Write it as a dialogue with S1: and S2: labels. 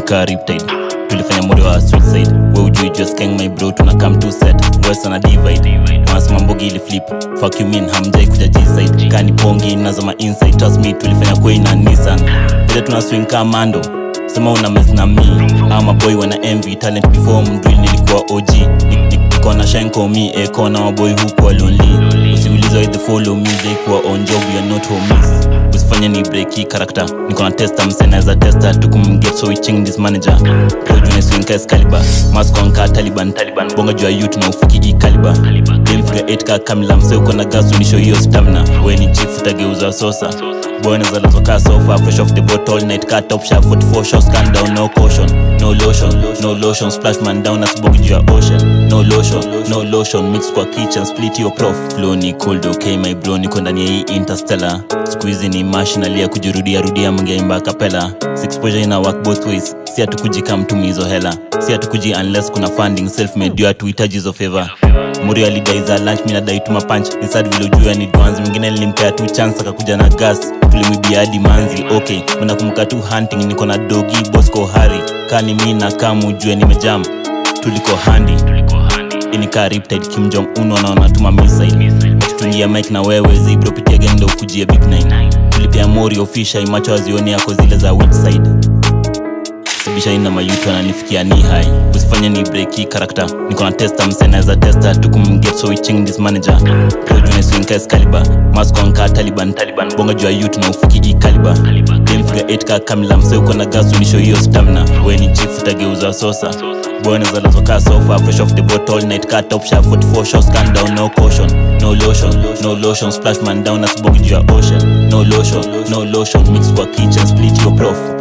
S1: nika riptide tulifanya mori wa suicide we ujui just keng my bro tuna come to set west na divide wanasema mbogi ili flip fuck you mean hamjai kuja g-side kani pongi nazoma inside trust me tulifanya kwei na nissan vile tuna swing kamando sema una mess na mi ama boy wana envy talent before mdrill nilikuwa og Ni- ni- niko na shenko mi eko na maboy hukuwa lonely usiuliza the follow me jaikuwa on job we are not homies usifanye ni break hii character niko na testa msenaweza testa tukumget so we change this manager projune swing excalibur mask on ka taliban taliban bonga juu ya youth na ufiki hii caliber game figure 8 ka kamila mse uko na gas unisho hiyo stamina we ni chief utageuza sosa boy nazalazwa ka sofa fresh off the boat all night ka top shot 44 shots can down no caution no lotion no lotion splash man down asibongi juu ya ocean no lotion no lotion mix kwa kitchen split your prof flow ni cold okay my bro niko ndani ya hii interstellar siku hizi ni mashinali ya kujirudia rudia mngeimba kapela exposure ina work both ways si hatukuji kam tumizo hela si hatukuji unless kuna funding self made ndio hatuhitaji hizo favor muri alidai za lunch mi nadai tuma punch ni sad vile ujua ni dwanzi mwingine nilimpea tu chance akakuja na gas tulimwibia hadi manzi okay mnakumbuka tu hunting niko na dogi bosco hari kani mi na kamu ujue nimejam tuliko handi inika riptide kim jong un wanaona tuma missile tutungia mike na wewe zibro pitia gendo ukujia big nine tulipia mori ofisha imacho wazioni yako zile za which side sibisha ina mayutu ananifikia ni hai usifanye ni break hii character niko na testa msenaweza testa tukumget so we change this manager projune swing excalibur mask on ka taliban taliban bonga juu ya youth na ufiki hii caliber game figure 8 ka kamila mse uko na gas unisho hiyo stamina we ni chief utageuza sosa boy nazalazwa ka sofa fresh off the boat all night ka top shot 44 shots can down no caution no lotion no lotion splash man down asibongi juu ya ocean no lotion no lotion mix kwa kitchen split your prof